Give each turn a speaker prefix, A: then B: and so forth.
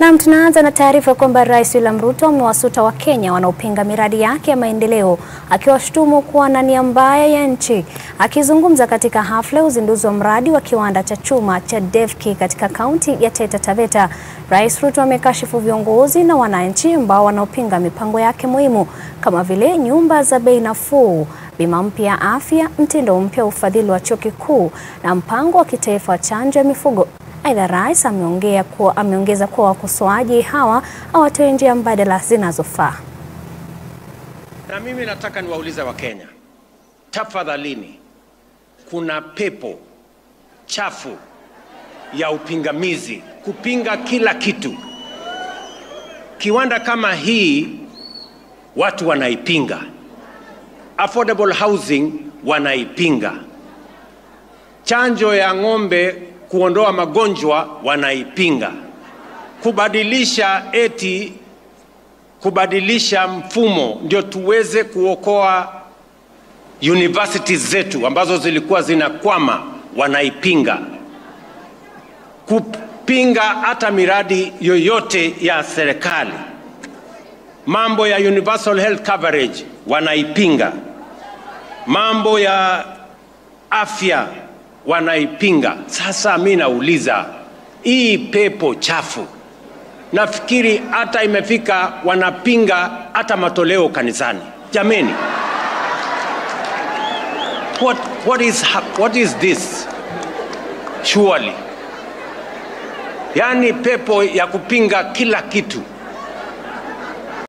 A: Naam, tunaanza na taarifa kwamba Rais William Ruto amewasuta Wakenya wanaopinga miradi yake ya maendeleo akiwashutumu kuwa na nia mbaya ya nchi. Akizungumza katika hafla ya uzinduzi wa mradi wa kiwanda cha chuma cha Devki katika kaunti ya Taita Taveta, Rais Ruto amekashifu viongozi na wananchi ambao wanaopinga mipango yake muhimu kama vile nyumba za bei nafuu, bima mpya ya afya, mtindo mpya wa ufadhili wa chuo kikuu na mpango wa kitaifa wa chanjo ya mifugo. Aidha, rais ameongea kuwa ameongeza kuwa wakosoaji hawa hawatoe njia mbadala zinazofaa.
B: Na mimi nataka niwaulize Wakenya, tafadhalini, kuna pepo chafu ya upingamizi kupinga kila kitu. Kiwanda kama hii watu wanaipinga, affordable housing wanaipinga, chanjo ya ng'ombe kuondoa magonjwa wanaipinga, kubadilisha eti kubadilisha mfumo ndio tuweze kuokoa universities zetu ambazo zilikuwa zinakwama wanaipinga, kupinga hata miradi yoyote ya serikali, mambo ya universal health coverage wanaipinga, mambo ya afya wanaipinga. Sasa mi nauliza hii pepo chafu, nafikiri hata imefika wanapinga hata matoleo kanisani. Jameni, what, what, is, hap- what is this surely? Yaani pepo ya kupinga kila kitu.